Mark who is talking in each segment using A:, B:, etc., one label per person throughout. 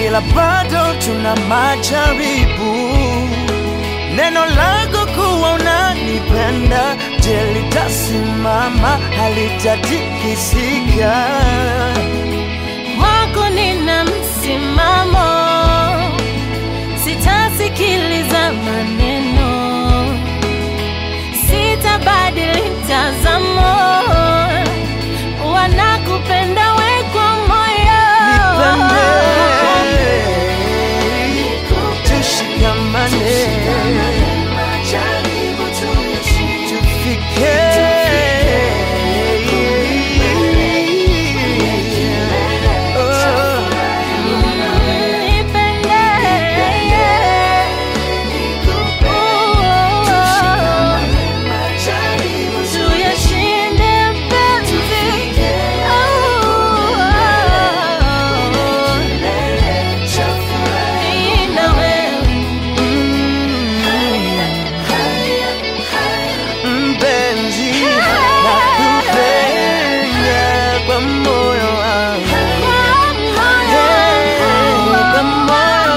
A: ila bado tuna majaribu. Neno lako kuwa unanipenda, je, litasimama? Halitatikisika.
B: Kwako nina msimamo, sitasikiliza maneno, sitabadili mtazamo, wanakupenda we kwa moyo.
A: Nipende, tushikamane, tufike
B: Nipende, tuyashinde mpenzi. Mimi na wewe.
A: mpenzi, nakupenda kwa moyo wangu, kwa moyo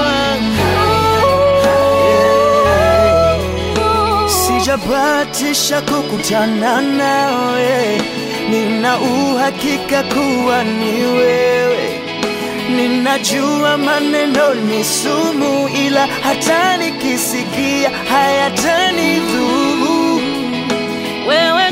A: wangu. Sijabatisha kukutana nawe, nina uhakika kuwa ni wewe. Ninajua maneno ni sumu, ila hata nikisikia hayatanidhuru.
B: Wewe